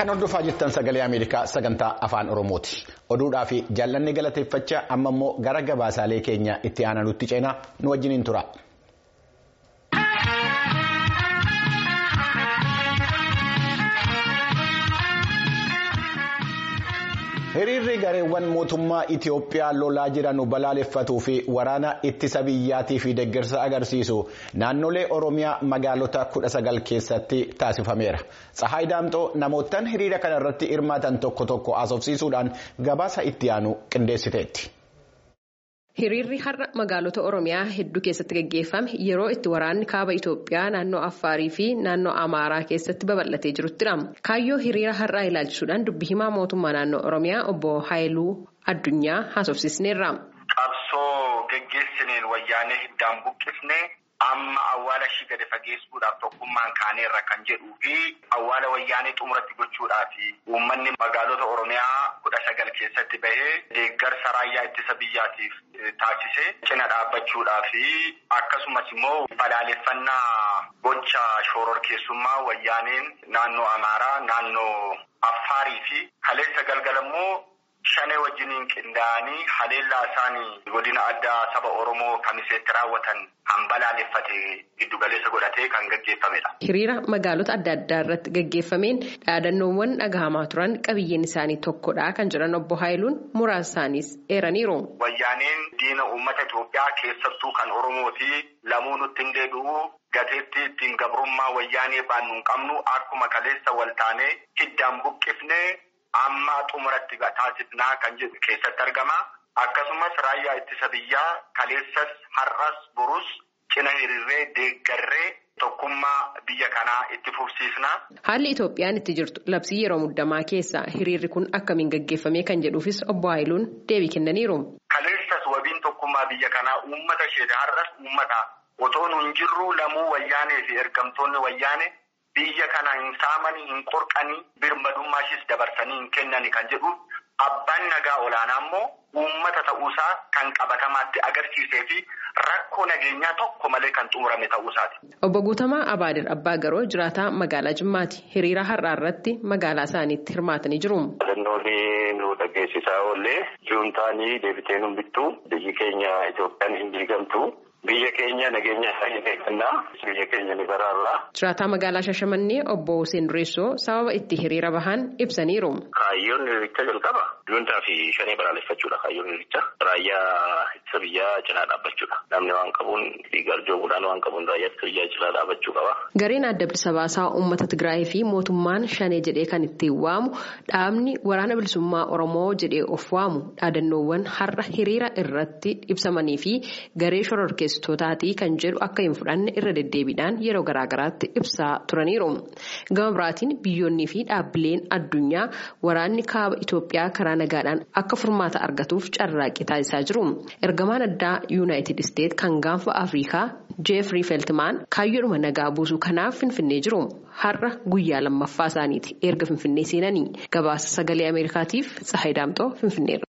Kan hordofaa jirtan sagalee Ameerikaa sagantaa afaan Oromooti. Oduudhaa fi jaallanni galateeffachaa amma immoo gara gabaasaalee keenya itti aananutti ceenaa nu wajjiniin tura. Hiriirri gareewwan mootummaa Itiyoophiyaa lolaa jiran balaaleffatuu fi waraana ittisa biyyaatii fi deeggarsa agarsiisu naannolee Oromiyaa magaalota kudha sagal keessatti taasifameera. Tsahaay Daamxoo namootaan hiriira kana irratti hirmaatan tokko tokko haasofsiisuudhaan gabaasa itti aanu qindeessiteetti. Hiriirri har'a magaalota Oromiyaa hedduu keessatti gaggeeffame yeroo itti waraanni kaaba Itoophiyaa naannoo Affaarii fi naannoo Amaaraa keessatti babal'atee jiruttidha. Kaayyoo hiriira har'aa ilaalchisuudhaan dubbi himaa mootummaa naannoo Oromiyaa obbo Haayiluu Addunyaa haasofsiisneerra. Qabsoo geggeessineen wayyaanee hiddaan buqqifne amma awwaala ishii gadi fageessuudhaaf tokkummaan kaaneerra kan jedhuu fi awwaala wayyaanee xumuratti gochuudhaaf uummanni magaalota Oromiyaa kudha sagal keessatti bahee deeggarsa raayyaa ittisa biyyaatiif taasise cina dhaabbachuudhaa fi akkasumas immoo balaaleffannaa gocha shororkeessummaa wayyaaneen naannoo Amaaraa naannoo Affaarii fi kaleessa galgala immoo shanee wajjiniin qindaa'anii haleellaa isaanii godina addaa saba Oromoo kamiseetti raawwatan kan balaaleffate giddugaleessa godhatee kan gaggeeffamedha. Hiriira magaalota adda addaa irratti gaggeeffameen dhaadannoowwan dhagahamaa turan qabiyyeen isaanii tokkodha kan jedhan obbo Haayiluun muraasa isaaniis eeraniiru. Wayyaaneen diina uummata Itoophiyaa keessattuu kan Oromooti lamuu nutti hin deebi'u gateetti ittiin gabrummaa wayyaanee baannu hin qabnu akkuma kaleessa waltaanee hiddaan buqqifne. Amma xumuratti taasifnaa kan jedhu keessatti argama. Akkasumas raayyaa ittisa biyyaa kaleessas har'as borus cina hiriirree deeggarree tokkummaa biyya kanaa itti fufsiisna. Haalli Itoophiyaan itti jirtu labsii yeroo muddamaa keessa hiriirri kun akkamiin gaggeeffame kan jedhuufis obbo Haayiluun deebii kennaniiru. Kaleessas wabiin tokkummaa biyya kanaa uummata isheeti har'as uummata otoo nu hin jirru lamuu wayyaanee fi ergamtoonni wayyaane. Biyya kana hin saamanii hin qorqanii birmadummaashis dabarsanii hin kennani kan jedhu abbaan nagaa olaanaa immoo uummata ta'uusaa kan qabatamaatti agarsiisee fi rakkoo nageenyaa tokko malee kan xumurame ta'uusaati. Obbo Guutamaa Abaadir Abbaa Garoo jiraataa magaalaa Jimmaati. Hiriira har'aa irratti magaalaa isaaniitti hirmaatanii jiru. Yaadannoolee nu dhageessisaa oollee juuntaanii deebitee nu bittu biyyi keenya Itoophiyaan hin diigamtu. Biyya keenya nageenya isaanii eeggannaa biyya keenya ni baraarra. Jiraataa magaalaa Shashamannee obbo Hussein Dureessoo sababa itti hiriira bahan ibsaniiru. Kaayyoon hiriirichaa jalqaba juuntaa fi shanee balaaleffachuudha kaayyoon hiriirichaa. Raayyaa ittisa biyyaa cinaa dhaabbachuudha. Namni waan qabuun garjoomuudhaan waan qabuun raayyaa ittisa biyyaa cinaa dhaabbachuu qaba. Gareen adda bilisa baasaa uummata Tigraay fi mootummaan shanee jedhee kan ittiin waamu dhaabni waraana bilisummaa Oromoo jedhee of waamu dhaadannoowwan har'a hiriira irratti ibsamanii fi garee shororkeessitootaatii kan jedhu akka hin fudhanne irra deddeebiidhaan yeroo garaagaraatti ibsaa turaniiru. Gama biraatiin biyyoonnii fi dhaabbileen addunyaa waraanni kaaba Itoophiyaa karaa nagaadhaan akka furmaata argatuuf carraaqqii taasisaa jiru. Ergamaan addaa yuunaayitid isteet kan gaanfa Afrikaa Jeefrii Feltimaan kaayyoodhuma nagaa buusuu kanaaf finfinnee jiru. Har'a guyyaa lammaffaa isaaniiti erga finfinnee seenanii gabaasa sagalee Ameerikaatiif Tsahayi Daamxoo finfinneerra.